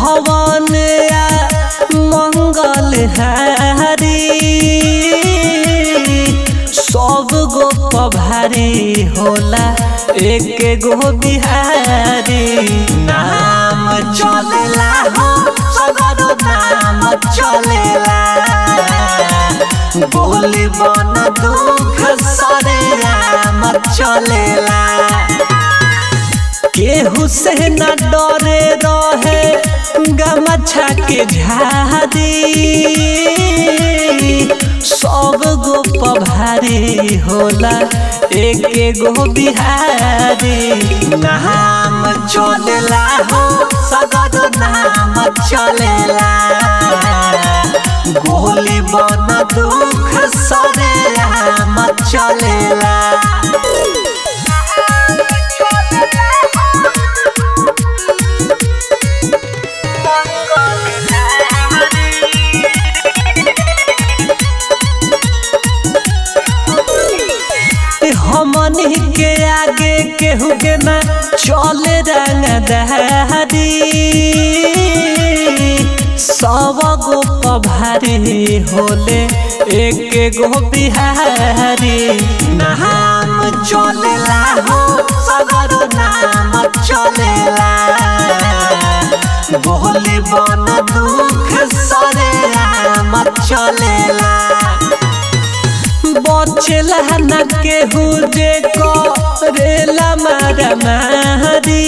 भवन या मंगल हारी सब गो पभारी होला एक गो बिहारी नाम चलेला हो सगरो नाम चलेला बोली बन दुख सरे राम चलेला केहू से न डरे रहे गमछा के झारी सब गो पभारी होला एक गो बिहारी नाम चलेला हो सगरो नाम चलेला गोली बन दुख सरे राम चलेला हमनी के आगे केहू के ना चले रंगदारी सब गो पभारी होले एक गो बिहारी नाम चलेला हो सगरो नाम चलेला बोले बन दुख सरे राम चलेला बचेला न केहू जे करेला मारा मारी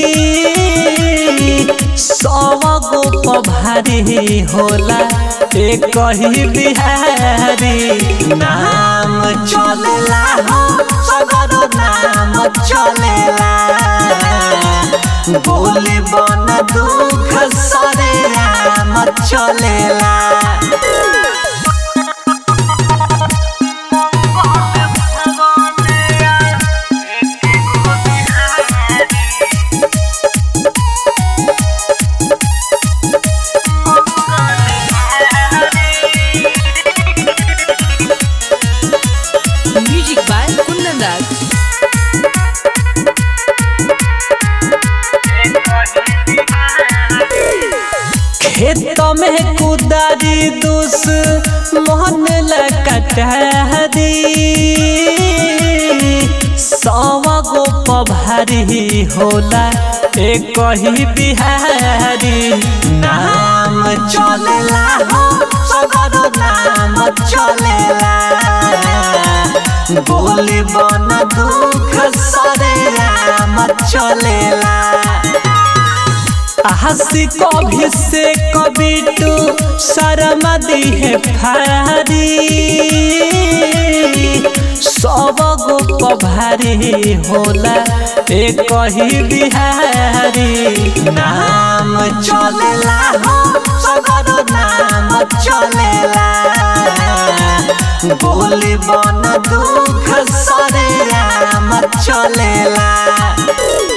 सब गो पभारी होला एक ही बिहारी नाम चलेला हो सगरो नाम चलेला बोले बन दुख सरे राम चलेला Music by Kundan Das. खेत में कुदारी दुस मोहन लकटहरी सव गो पभारी होला एक ही बिहारी नाम चलेला हो सगरो नाम चलेला बोली बन दुख सरे राम चलेला हंसी कभी से कभी टू शर्म दी है फारी सब गो पभारी होला एक ही बिहारी नाम चलेला हो सगरो नाम चलेला बोली बन दुख सरे राम चलेला